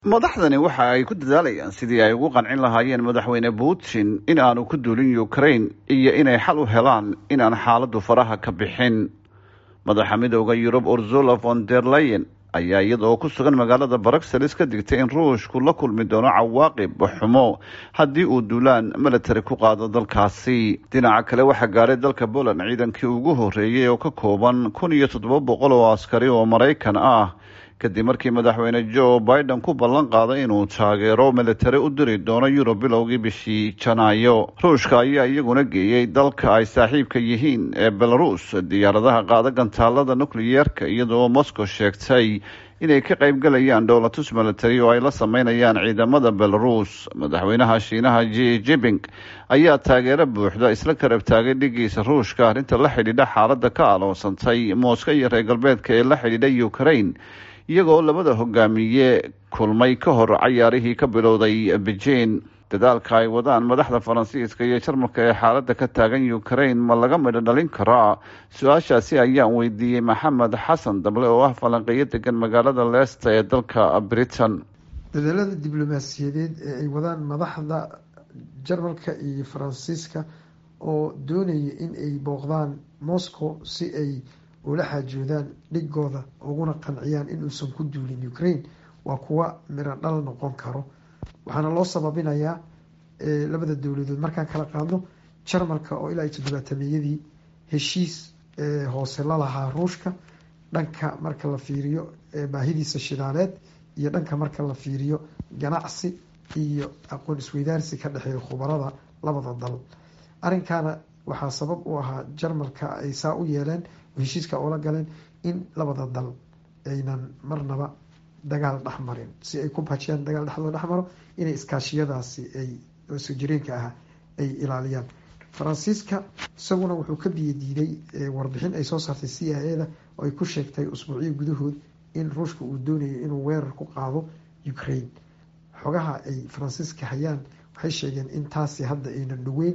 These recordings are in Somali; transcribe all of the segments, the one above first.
madaxdani waxa ay ku dadaalayaan sidii ay ugu qancin lahaayeen madaxweyne putin in aanu ku duulin ukraine iyo inay xal u helaan inaan xaaladdu faraha ka bixin madaxa midooda yurub ursula von der leyen ayaa iyadoo ku sugan magaalada bruxelles ka digtay in ruushku la kulmi doono cawaaqib xumo haddii uu duulaan military ku qaado dalkaasi dhinaca kale waxaa gaadhay dalka poland ciidankii ugu horreeyey oo ka kooban kun iyo toddoba boqol oo askari oo maraykan ah kadib markii madaxweyne joe biden ku ballan qaaday inuu taageero militari u diri doono yurub bilowgii bishii janaayo ruushka ayaa iyaguna geeyey dalka ay saaxiibka yihiin ee belarus diyaaradaha qaada gantaalada nukliyeerka iyadoo moscow sheegtay inay ka qaybgalayaan dhowlatus military oo ay la sameynayaan ciidamada belarus madaxweynaha shiinaha j jiping ayaa taageero buuxda isla karab taagay dhigiisa ruushka arrinta la xidhiidha xaaladda ka aloonsantay mooska iyo reer galbeedka ee la xidhiidha ukraine iyagoo labada hogaamiye kulmay ka hor cayaarihii ka bilowday beijing dadaalka ay wadaan madaxda faransiiska iyo jarmalka ee xaaladda ka taagan ukraine ma laga midho dhalin karaa su-aashaasi ayaan weydiiyey maxamed xasan dable oo ah falanqeeyo degan magaalada leesta ee dalka britain dadaalada diblomaasiyadeed ee ay wadaan madaxda jarmalka iyo faransiiska oo doonaya in ay booqdaan moscow si ay ula xaajoodaan dhigooda uguna qanciyaan inuusan ku duulin ukraine waa kuwa miro dhal noqon karo waxaana loo sababinayaa labada dowladood markaan kala qaadno jarmalka oo ilaa iyo toddobaatameyadii heshiis hoose la lahaa ruushka dhanka marka la fiiriyo baahidiisa shidaaleed iyo dhanka marka la fiiriyo ganacsi iyo aqoon isweydaarsi ka dhexeeya khubarada labada dal arrinkaana waxaa sabab u ahaa jarmalka ay saa u yeeleen heshiiska oola galeen in labada dal aynan marnaba dagaal dhexmarin si ay ku bajiyaan dagaal dhexdooda dhexmaro inay iskaashiyadaasi ay soo jireenka ah ay ilaaliyaan faransiiska isaguna wuxuu ka biyadiiday warbixin ay soo saartay c i a da oo ay ku sheegtay usbuucyo gudahood in ruushka uu doonayo inuu weerar ku qaado ukraine xogaha ay faransiiska hayaan waxay sheegeen in taasi hadda aynan dhaweyn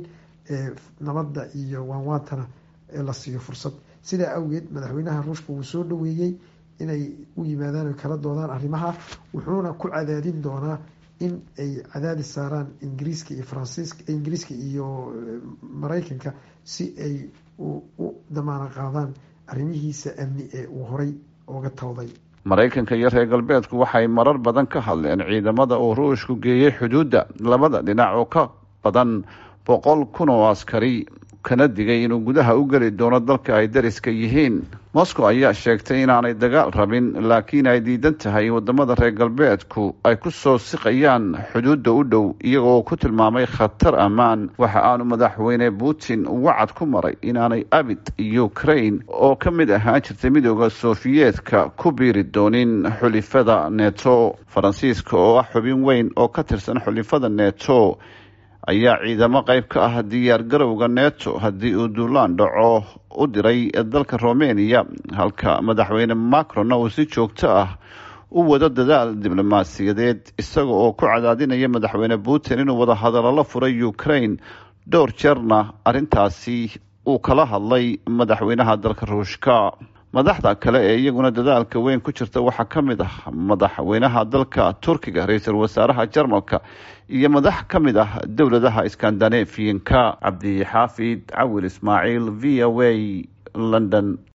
nabadda iyo waanwaantana la siiyo fursad sidaa awgeed madaxweynaha ruushka wuu soo dhaweeyey inay u yimaadaan o kala doodaan arrimaha wuxuuna ku cadaadin doonaa in ay cadaadis saaraan ingiriiska iyo faransiiska ingiriiska iyo mareykanka si ay u damaano qaadaan arrimihiisa amni ee uu horay uga tawday maraykanka iyo reer galbeedku waxay marar badan ka hadleen ciidamada uu ruushku geeyey xuduudda labada dhinac oo ka badan boqol kun oo askari kana digay inuu gudaha u geli doono dalka ay dariska yihiin moscow ayaa sheegtay inaanay dagaal rabin laakiin ay diidan tahay wadamada reer galbeedku ay ku soo siqayaan xuduudda u dhow iyagoo ku tilmaamay khatar ammaan waxa aanu madaxweyne putin wacad ku maray inaanay abid ukraine oo ka mid ahaan jirtay midooda sofiyeetka ku biiri doonin xulifada neto faransiiska oo ah xubin weyn oo ka tirsan xulifada neto ayaa ciidamo qayb ka ah diyaar garowga neto haddii uu duulaan dhaco u diray dalka romania halka madaxweyne macronna uu si joogto ah u wado dadaal diblomaasiyadeed isaga oo ku cadaadinaya madaxweyne putin inuu wada hadallo la furay ukraine dhowr jeerna arrintaasi uu kala hadlay madaxweynaha dalka ruushka madaxda kale ee iyaguna dadaalka weyn ku jirta waxaa ka mid ah madaxweynaha dalka turkiga ra-iisul wasaaraha jarmalka iyo madax ka mid ah dowladaha skandinafiyanka cabdi xaafid cawil ismaaciil v o a london